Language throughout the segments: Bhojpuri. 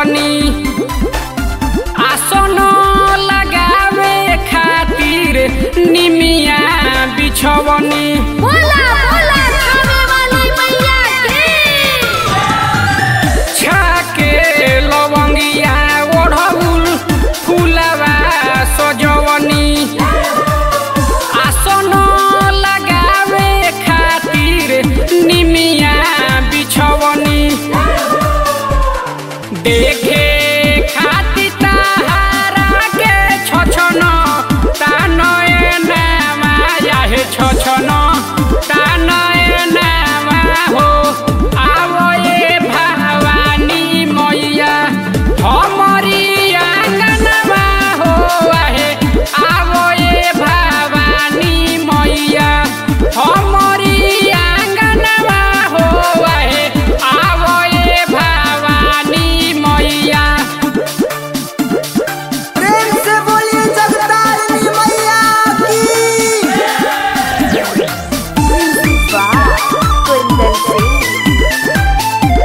सजवनी आसन लगावे खातिर निमिया बिछवनी बोला बोला खावे वाली मैया की छाके लवंगिया ओढ़ौल फुलवा सजवनी आसन लगावे खातिर निमिया बिछवनी देखे खातिर ताहारा के छछन तानए नामा याहे छछन तानए नामा हो आवो ए भवानी मैया हमरी आंगनवा हो आहे आवो ए भवानी मैया हमरी आंगनवा हो आहे आवो ए भवानी मैया प्रेम से बोलिए जगदारिणी मैया की कुंदन सिंह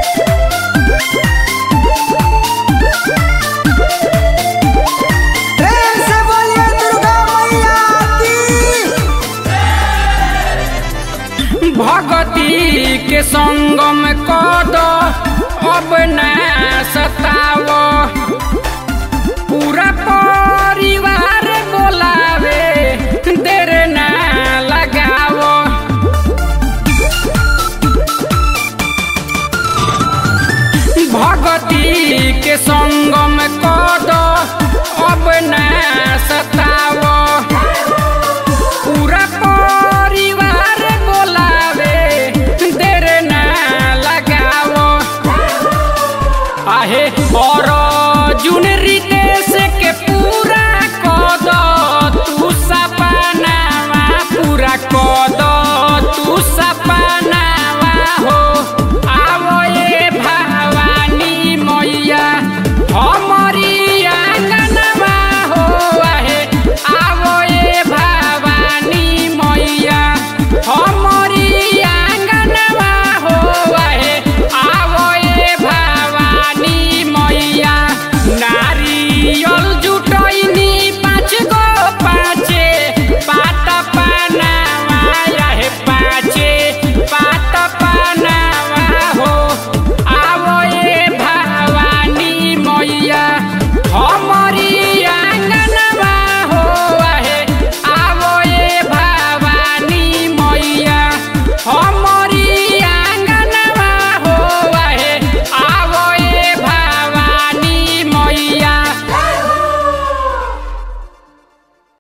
प्रेम से बोलिए दुर्गा मैया की भगती के संगम कद अब न सताव पूरा परिवार बोला